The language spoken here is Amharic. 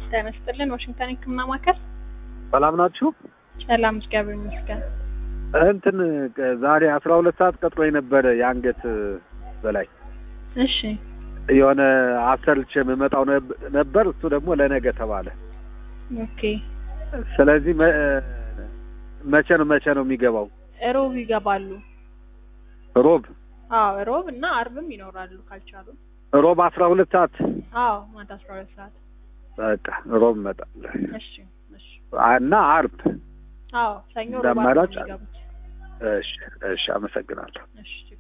ጤና ይስጥልን። ዋሽንግተን ሕክምና ማዕከል ሰላም ናችሁ? ሰላም፣ እግዚአብሔር ይመስገን። እንትን ዛሬ አስራ ሁለት ሰዓት ቀጥሮ የነበረ የአንገት በላይ እሺ፣ የሆነ አሰርቼ የምመጣው ነብ- ነበር። እሱ ደግሞ ለነገ ተባለ። ኦኬ። ስለዚህ መ- መቼ ነው መቼ ነው የሚገባው? ሮብ ይገባሉ። ሮብ አዎ፣ ሮብ እና አርብም ይኖራሉ ካልቻሉ። ሮብ አስራ ሁለት ሰዓት አዎ፣ ማታ አስራ ሁለት ሰዓት። በቃ ሮብ እመጣለሁ እሺ፣ እሺ። እና አርብ። አዎ፣ ሰኞ እንደ ሮብ አርብ ነው አማራጭ የሚገቡት። እሺ፣ እሺ፣ አመሰግናለሁ። እሺ